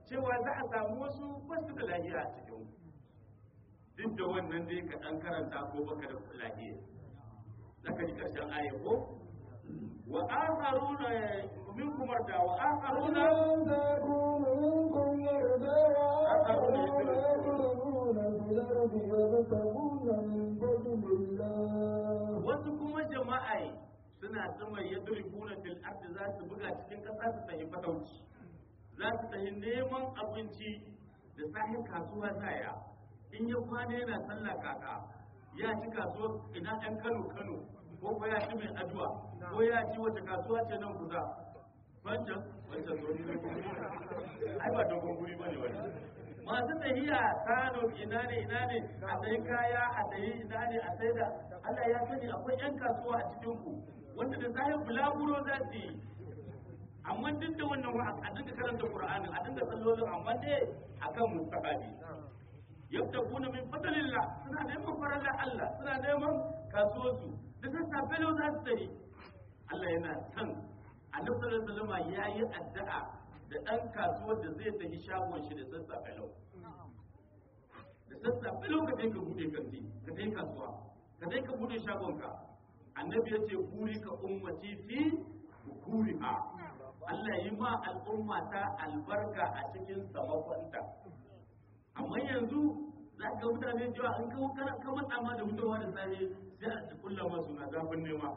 cewa za a samu wasu basu da lahiya a cikin duk da wannan dai ka dan karanta ko baka da lahiya zaka ji karshen aya ko wa akharuna minkum marda wa akharuna وآخرون منكم يرضى وآخرون يضربون في الأرض يبتغون من فضل الله wasu kuma jama'a suna sama yadribuna fil ardi za su buga cikin kasa su tafi fatauci za su tafi neman abinci da sahin kasuwa zaya in ya kwana yana sallah kaka ya ci kasuwa ina ɗan kano kano ko ko ya ci mai addu'a ko ya ci wata kasuwa ce nan kusa wancan wancan zo ai ba dogon guri ba ne wani masu tahiya kano ina ne ina ne a sayi kaya a sayi ina ne a sai da Allah ya sani akwai yan kasuwa a cikin ku wanda da sahin bulaguro za su yi amma duk da wannan wa a dinga karanta Qur'ani a dinga sallolin amma dai akan mustaqabi yabtaguna min fadlillah suna neman farallar Allah suna neman kasuwarsu da sassafe lau za su tafi Allah yana san annabi sallallahu alaihi wasallam yayi addu'a da dan kasuwar da zai tafi shagon shi da sassafe lau da sassafe lau ka kai ka bude kanti ka kai kasuwa ka kai ka bude shagon ka annabi ya ce kuri ka ummati fi kuriha Allah yi ma al'umma ta albarka a cikin samakonta amma yanzu za ka mutane cewa an kawo kana ka matsa ma da mutuwa da safe sai a kulla masu na zafin nema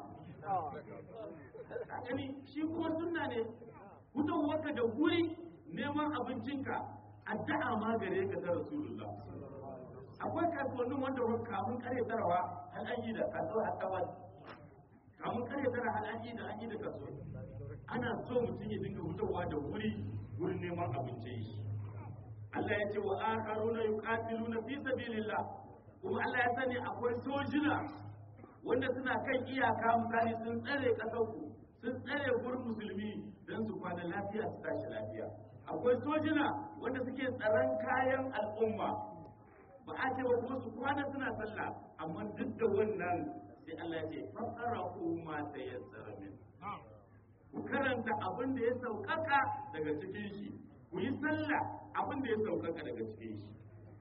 ka gani shi kuma sunna ne fitowarka da guri neman abincinka addu'a ma gare ka ta rasulullah akwai kasuwannin wanda wani kamun kare tarawa har an yi da kasuwa har tawar kamun kare tara har an yi da an yi da kasuwa ana so mutum ya dinga fitowa da wuri wurin neman abincin shi Allah ya ce wa akharuna yuqatiluna fi sabilillah kuma Allah ya sani akwai sojina wanda suna kan iyaka misali sun tsare kasar ku sun tsare gurin musulmi don su kwana lafiya su tashi lafiya akwai sojina wanda suke tsaron kayan al'umma ba a ce wa kuma su kwana suna sallah amma duk da wannan sai Allah ya ce fasara ma ta yassara min ku karanta abin da ya saukaka daga cikin shi ku yi sallah abin da ya saukaka daga cikin shi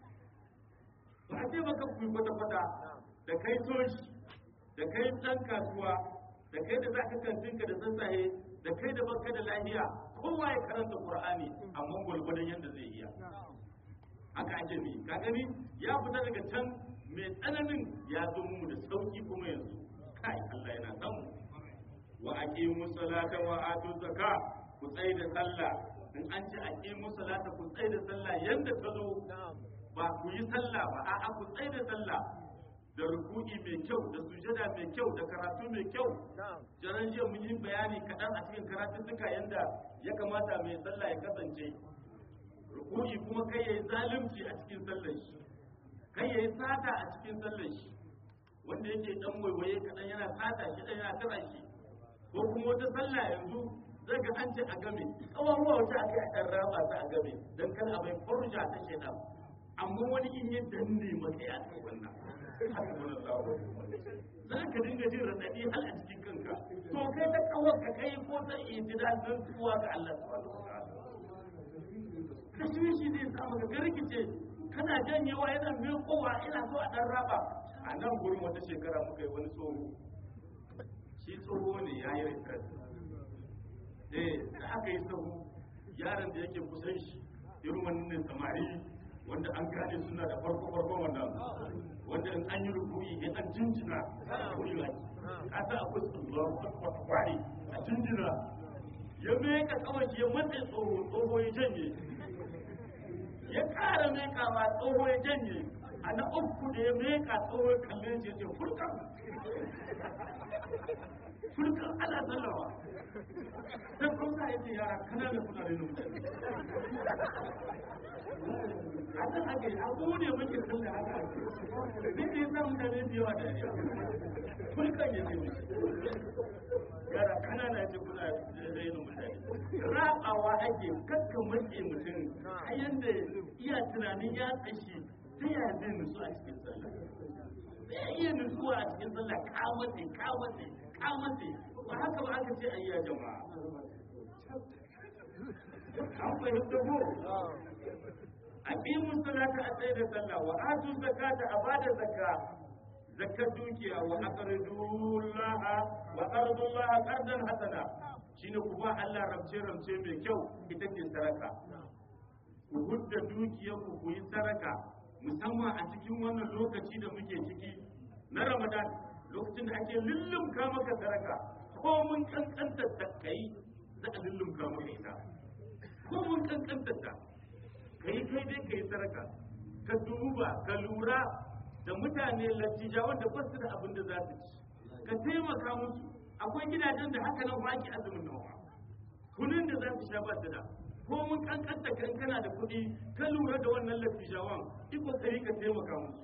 ba a ce maka ku yi kwata-kwata da kai soji da kai ɗan kasuwa da kai da za ka kantinka da sassaye da kai da baka da lahiya kowa ya karanta qur'ani amma gwargwadon yadda zai iya haka ake bi ka gani ya fita daga can mai tsananin ya zo mu da sauki kuma yanzu kai Allah yana san mu wa aqimu salata wa atu zakka ku tsaye da sallah in an ce aqimu salata ku tsaye da sallah yanda ta zo ba ku yi sallah ba a'a ku tsaye da sallah da ruku'i mai kyau da sujada mai kyau da karatu mai kyau jaran jiya mun yi bayani kaɗan a cikin karatuttuka yanda ya kamata mai sallah ya kasance ruku'i kuma kai yayi zalunci a cikin sallar shi kai yayi sata a cikin sallar shi wanda yake dan waiwaye kaɗan yana sata shi dan yana tara shi ko kuma wata sallah yanzu zai ga an ce a game kawawa wata aka yi a ɗan raba ta a game don kan abai furja ta shaidan amma wani in ya danne maka ya kai wannan haka wani zawo za ka dinga jin raɗaɗi hal a cikin kanka to kai ta kawar ka kai ko ta itidal don tuwa ga Allah subhanahu wa ta'ala tashwishi zai sa maka ka rikice kana janyewa yana mai kowa ina so a dan raba a nan gurin wata shekara muka yi wani tsoho shi tsoho ne ya yi retret eh da aka yi tsoho yaron da yake kusan shi irin wannan samari wanda an gane suna da farko farko wannan wanda in an yi rukuni in an jinjina wuri ba ka sa akwai tsoron kwari a jinjina ya meka kawai ya matsayi tsoho tsoho ya janye ya ƙara mekawa tsoho ya janye a na uku da ya meka tsoho ya kalle shi ya ce furkan furkan ana sallawa sai kuma ya ce yara kanana kuna da mutane haka haka abu ne muke sallah haka ake ne ke sa mutane da yawa da yawa furkan ya ce yara kanana ce kuna rainin mutane rabawa ake kakkan mace mutum a yanda iya tunanin ya tsashi ta yaya zai nutsu a cikin sallah zai iya nutsuwa a cikin sallah kamace kamace kamace ba haka ba aka ce ayya jama'a an fahimta ko aqimu salata a tsaye da sallah wa atu zakata a bada zakka zakkar dukiya wa aqridullaha wa qardullaha qardan hasana shine ku ba Allah ramce ramce mai kyau ita ce saraka ku hudda dukiyar ku ku yi saraka musamman a cikin wannan lokaci da muke ciki na Ramadan lokacin da ake lullumka maka saraka ko mun kankanta ta kai za a lullumka maka ita ko mun kankanta ta kai kai dai kai saraka ka duba ka lura da mutane latija wanda ba su da abin da za su ci ka taimaka musu akwai gidajen da haka nan baki azumin nawa kunin da za su sha ba su da ko mun kankanta kan kana da kuɗi ka lura da wannan latijawan yi kokari ka taimaka musu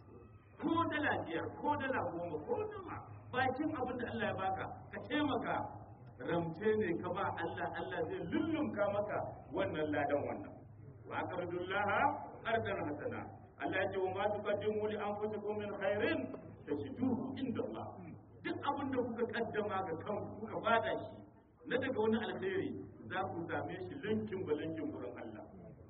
ko dala biyar ko dala goma ko nama bakin abin da Allah ya baka ka taimaka ramce ne ka ba Allah Allah zai lullumka maka wannan ladan wannan wa qardullaha qardan hasana Allah ya ce wa ma tuqaddimu li anfusikum min khairin tajiduhu inda Allah duk abin da kuka kaddama ga kanku kuka bada shi na daga wani alheri za ku same shi linkin ba linkin gurin Allah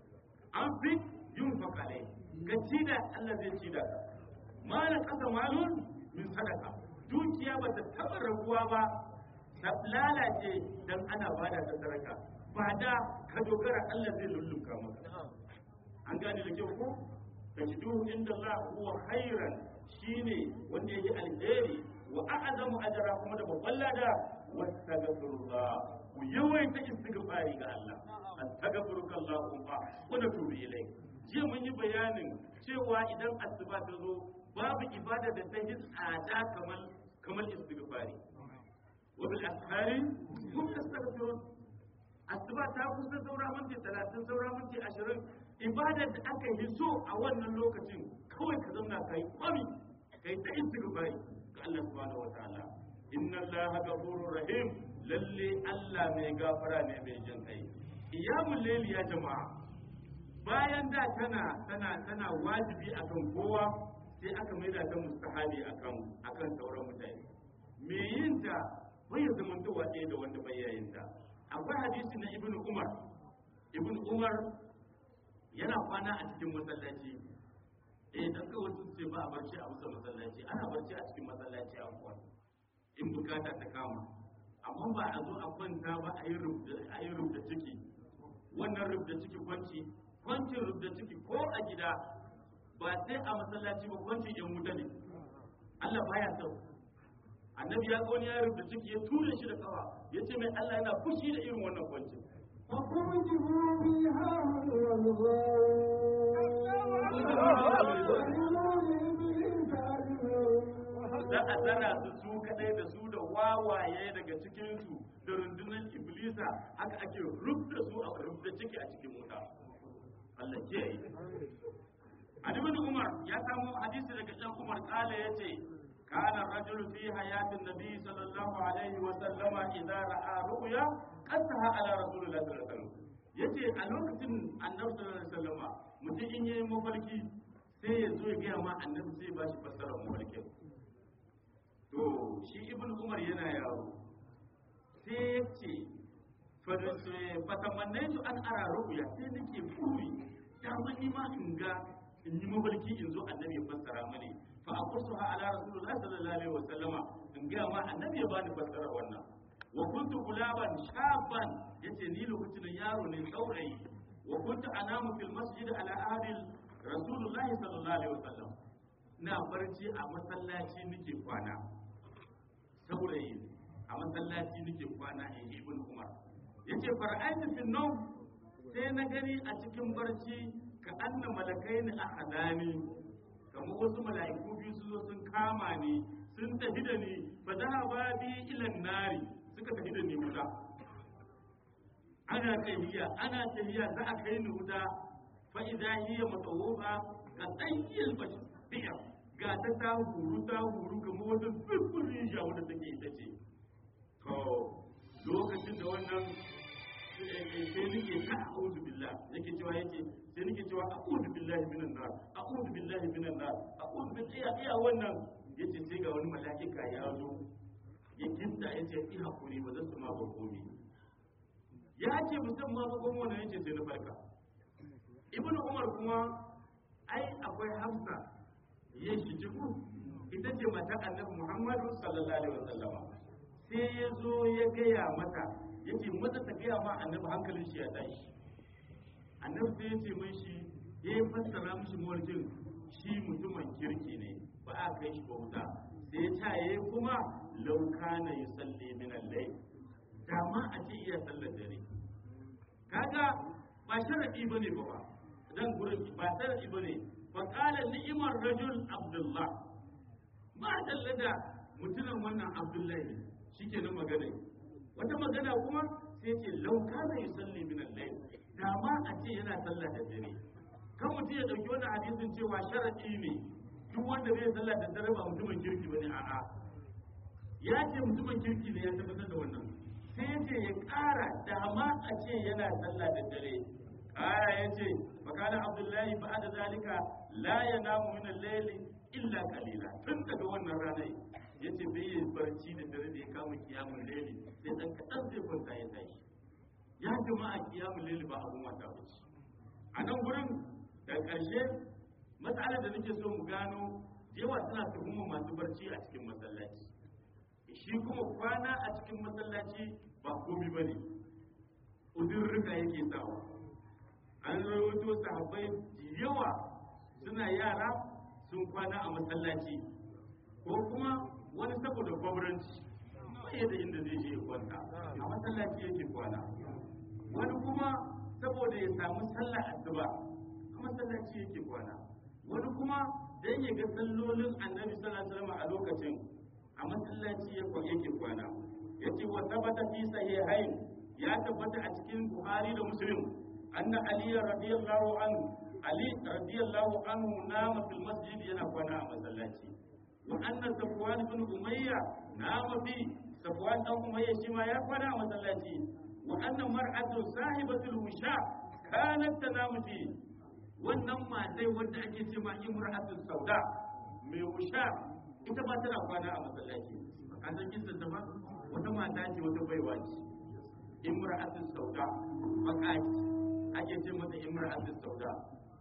an fi yin fakalai ga cida Allah zai cida ka mala kasa malun min sadaka dukiya ba ta taba raguwa ba ta lalace dan ana bada ta sadaka ba da ka dogara Allah zai lullunka maka an gane da kyau ko tajiduhu inda Allah huwa khairan shine wanda yake alheri wa a'zamu ajra kuma da babban lada wastaghfirullah ku yawaita istighfari ga Allah astaghfiruka Allahumma wa natubu ilayk jiya mun yi bayanin cewa idan asuba ta zo babu ibada da ta yi tsada kamar kamar istighfari wa bil ashari hum yastaghfirun asuba ta kusa saura minti talatin saura minti ashirin ibadar da aka yi so a wannan lokacin kawai ka zauna ka yi kwami ka yi ta istighfari ga Allah subhanahu wataala inna Allah ghafurur rahim lalle Allah mai gafara ne mai jin kai iyamul layli ya jama'a bayan da tana tana tana wajibi akan kowa sai aka maida ta mustahabi akan akan sauran mutane me yin ta bai zamantowa ɗaya da wanda bai yayin ta akwai hadisi na ibn umar ibn umar yana kwana a cikin masallaci eh dan kawai sun ce ba a barci a musa masallaci ana barci a cikin masallaci a kwan in bukata ta kama amma ba a zo a kwanta ba a yi rubda ciki wannan rubda ciki kwanci kwancin rubda ciki ko a gida ba sai a masallaci ba kwancin yan wuta ne Allah baya sau annabi ya ga wani ya rubuta ciki ya tura shi da kawa ya ce mai Allah yana fushi da irin wannan kwanci فكبكبوا فيها za a zara su su kadai da su da wawaye daga cikinsu da rundunar iblisa haka ake rubda su a rubda ciki a cikin wuta Allah ke yi Ibn Umar ya samu hadisi daga ɗan Umar kala yace كان الرجل في حياة النبي صلى الله عليه وسلم إذا رأى رؤيا قصها على رسول الله صلى الله عليه وسلم yace a lokacin annabi sallallahu alaihi wasallama mutum in yayi mafarki sai ya zo ya gaya ma annabi sai ba shi fassara mafarkin to shi ibn umar yana yaro sai ya ce fatamannai su an ara ru'ya sai nake buri da ni ma in ga in yi mafarki in zo annabi ya fassara mani fa aqusuha ala rasulullahi sallallahu alaihi wa sallama in ga ma annabi ya bani fassara wannan wa kuntu gulaban shaban yace ni lokacin yaro ne saurayi wa kuntu anamu fil masjid ala ahli rasulullahi sallallahu alaihi wa sallam na barci a masallaci nake kwana saurayi a masallaci nake kwana in ibn umar yace fara'aytu fil nawm sai na gani a cikin barci ka anna malakai ni a hadani kamar wasu mala'iku biyu su zo sun kama ni sun tafi da ni fa zahaba bi ilan nari suka tafi da ni wuta ana tahiya ana tahiya za a kai ni wuta fa idza hiya mutawwafa ka tsayyil bashir ga ta ta huru ta huru kamar wata fifin ja wanda take ita ce to lokacin da wannan sai nake ta a'udhu billah yake cewa yake sai nake cewa a'udhu billahi minan nar a'udhu billahi minan nar a'udhu billahi iya iya wannan yace sai ga wani mala'ika ya zo ya kinta yace ki hakuri ba zan ma ba komai ya ce musamman ma kuma wannan yace sai na farka ibn umar kuma ai akwai hafsa ya shi jiku ita ce mata annabi muhammadu sallallahu alaihi wasallam sai ya zo ya gaya mata ya ce mata ta gaya ma annabi hankalin shi ya tashi annabi sai ya ce mai shi ya yi fassara mishi mawarkin shi mutumin kirki ne ba a kai shi bauta sai ya ta yi kuma lauka na yi salli min allai dama a ce iya sallar dare kaga ba sharadi bane ba ba dan gurin ba sharadi bane fa qala ni'mar rajul abdullah ma dallada mutumin wannan abdullahi shikenan magana wata magana kuma sai ce lauka na yi salli min allai dama a ce yana sallar da dare kan mutum ya ɗauki wannan hadisin cewa sharaɗi ne duk wanda bai sallah da dare ba mutumin kirki bane a'a ya ce mutumin kirki ne ya tabbatar da wannan sai ya ce ya ƙara dama a ce yana sallah da dare ƙara ya ce fakana abdullahi ba da zalika la ya namu min al-layli illa qalila tun daga wannan ranar ya ce bai yi barci da dare da ya kama kiyamun layli sai dan kaɗan zai kwanta ya tashi ya jama'a kiyamun layli ba abun wata bace a nan gurin da ƙarshe matsalar da nake so mu gano yawa suna tuhumar masu barci a cikin masallaci shi kuma kwana a cikin masallaci ba komi ba ne udurruka yake sawa an rawaito sahabbai da yawa suna yara sun kwana a masallaci ko kuma wani saboda gwamnati bai da inda zai je kwanta a masallaci yake kwana wani kuma saboda ya samu sallah asuba a masallaci yake kwana wani kuma dan ya ga sallolin annabi sallallahu alaihi wasallam a lokacin a masallaci yake kwana yace wa sabata fi sahihain ya tabbata a cikin buhari da muslim anna ali radiyallahu anhu ali radiyallahu anhu nama fil masjid yana kwana a masallaci wa anna safwan ibn umayya nama fi safwan dan umayya shi ma ya kwana a masallaci wa anna mar'atu sahibatul wisha kanat tanamu fi wannan matai wanda ake ce ma imra'atul sauda mai wisha ita ba tana kwana a masallaci an san kisan ta ba wata mata ce wata baiwa ce imra'atul sauda makaki ake ce mata imra'atul sauda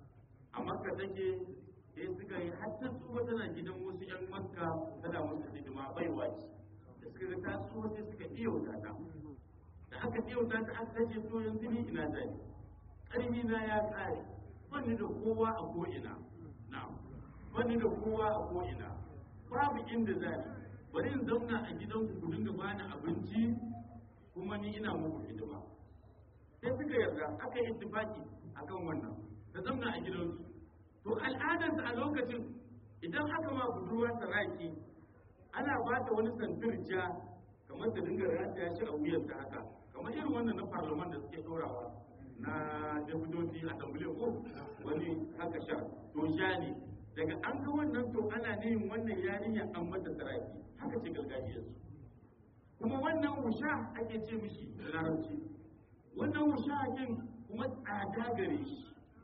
a makka take sai suka yi hatta tsuwa tana gidan wasu yan makka tana musu hidima baiwa ce da suka ga ta tsuwa sai suka iya wuta ta da aka iya wuta ta aka ce to yanzu ni ina zai ƙarfi na ya tsare bani da kowa a ko'ina na bani da kowa a ko'ina babu inda zai bari in zauna a gidan ku dinga bani abinci kuma ni ina muku hidima sai suka yarda aka yi ittifaki akan wannan ta zauna a gidansu to al'adarsa a lokacin idan aka ma budurwa saraki ana ba ta wani santir ja kamar ta dinga rataya shi a wuyarta haka kamar irin wannan na parliament da suke dorawa na deputoci a tambule ko wani haka sha to sha ne daga an ga wannan to ana neyin wannan yarinya an mata saraki haka ce gargajiyarsu kuma wannan wusha ake ce mishi da larabci wannan wusha kin kuma tsada gare shi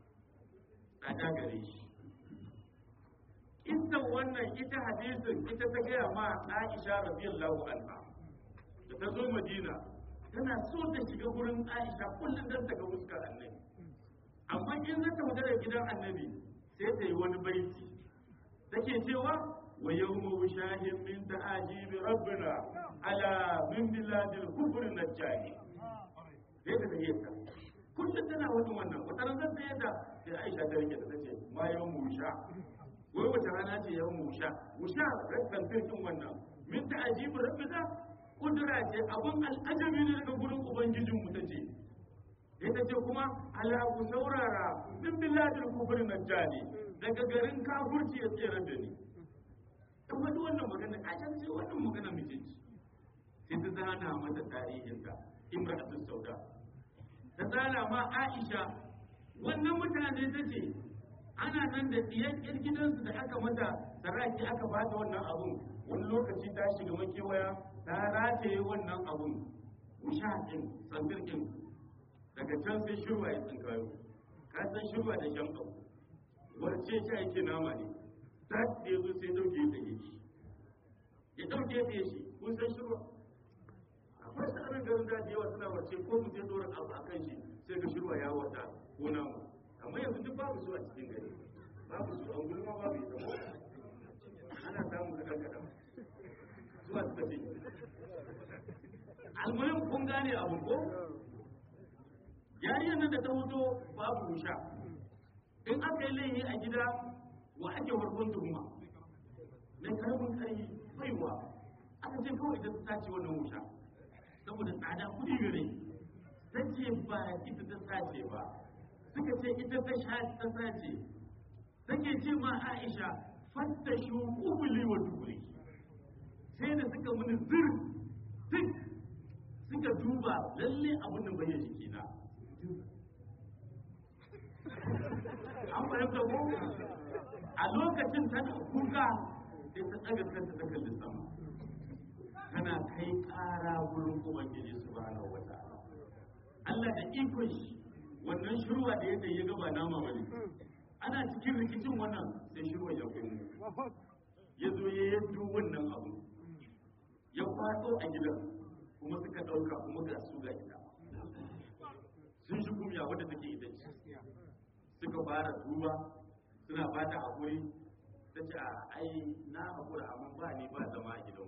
tsada gare shi ita wannan ita hadisin ita ta gaya ma Aisha radiyallahu anha da ta zo Madina tana so ta shiga gurin Aisha kullum dan ta ga fuskar Annabi amma in zata magana gidan Annabi sai ta yi wani baiti take cewa wa yawma wushahin min ta'ajibi rabbina ala min biladil kufri najjani sai ta tafiye ta kullum tana wani wannan wata ran zan tsaye da sai Aisha ta rike ta tace ma yawma wusha wai wata rana ce yawma wusha wusha rakkan firkin wannan min ta'ajibi rabbina kudura ce abun al'ajabi ne daga gurin ubangijin mu tace sai ta ce kuma ala ku saurara min biladil kufri najjani daga garin kafurci ya tsere da ni in wani wannan magana a can sai wannan magana mijinci sai ta zana mata tarihinta imra'atul sauda ta zana ma aisha wannan mutane ta ce ana nan da ɗiyan ƴar gidansu da aka mata saraki aka bata wannan abun wani lokaci ta shiga makewaya ta rataye wannan abun wusha ɗin tsantar ɗin daga can sai shirwa ya tsinkayo ka san shirwa da shan abu warce shi ake nama ne ta da ya zo sai dauke ya tage shi ya dauke ya shi kun san shirwa akwai tsarin garin da yawa suna wace ko mu sai dora abu akan shi sai ga shirwa ya wata ko namu amma yanzu duk babu su a cikin gari babu su an gulma babu ita ko ana samun kadan kadan zuwa suka ce almuhim kun gane abu ko yariyar nan da ta hoto babu wusha in aka yi laifi a gida wa ake farkon tuhuma mai karamin karfi baiwa aka ce kawai ita ta ce wannan wusha saboda tsada kudi gare ta ce ba ita ta sace ba suka ce ita ta sha ta sace take ce ma Aisha fattashu kubuli wa dubuli sai da suka muni zir duk suka duba lalle abin da bayyana jiki na an fahimta ko a lokacin tana kuka sai ta tsaga kanta ta kalli sama tana kai ƙara wurin ubangiji subhanahu wa ta'ala Allah da ikon shi wannan shirwa da yadda ya gaba nama bane ana cikin rikicin wannan sai shirwa ya komo ya zo ya yaddo wannan abu ya faɗo a gidan kuma suka ɗauka kuma ga su ga gida sun shi kumya wadda take ita ce suka fara duba suna ba ta haƙuri ta ce a ai na haƙura amma ba ni ba zama a gidan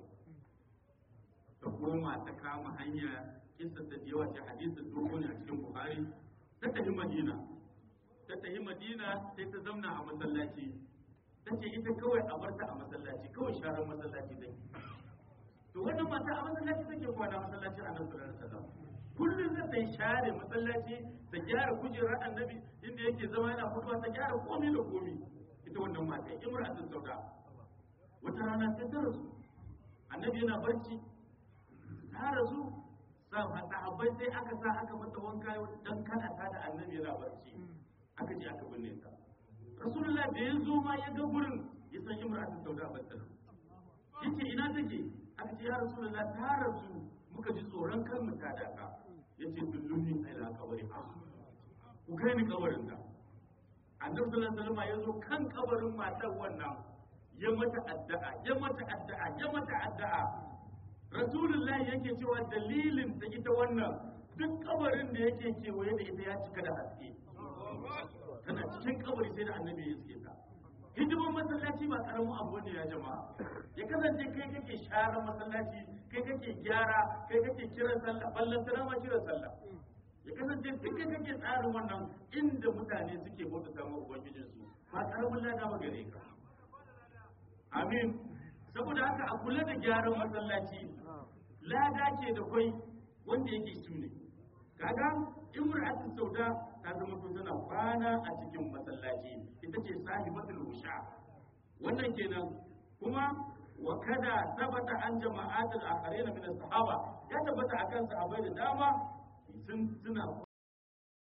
ta koma ta kama hanya kisa ta yawa ce hadisin dogo ne a cikin buhari ta tafi madina ta tafi madina sai ta zauna a masallaci ta ce ita kawai a barta a masallaci kawai sharar masallaci take to wannan mata a masallaci take kwana masallaci a nan sallallahu alaihi wasallam kullum zai ta share masallaci ta gyara kujerar annabi inda yake zama yana fitowa ta gyara komai da komai ita wannan mata imra'atun sauda wata rana sai ta rasu annabi yana barci ta rasu sahabbai sai aka sa aka mata wanka dan kana ta da annabi yana barci aka je aka binne ta rasulullah da ya zo ma ya ga gurin ya san imra'atun sauda ba ta yace ina take aka ce ya rasulullah ta rasu muka ji tsoron kar mu ta daka yace dulluni ila kabari ku kai ni kabarin ta annabi sallallahu alaihi wasallam ya zo kan kabarin matar wannan ya mata addu'a ya mata addu'a ya mata addu'a rasulullahi yake cewa dalilin ta ita wannan duk kabarin da yake kewaye da ita ya cika da haske tana cikin kabari sai da annabi ya iske ta hidiman masallaci ba karamin abu ne ya jama'a ya kasance kai kake share masallaci kai kake gyara kai kake kiran sallah ballan tana ma kiran sallah ya kasance duk kai kake tsarin wannan inda mutane suke bauta ta ma ubangijin su ba karamin lada ba gare ka amin saboda haka a kula da gyaran masallaci lada ke da kwai wanda yake su ne kaga imra'atul sauda ta zama to tana kwana a cikin masallaci ita ce sahibatul wusha wannan kenan kuma wa kada tabbata an jama'atul akharina min sahaba ya tabbata akan sahabbai da dama sun suna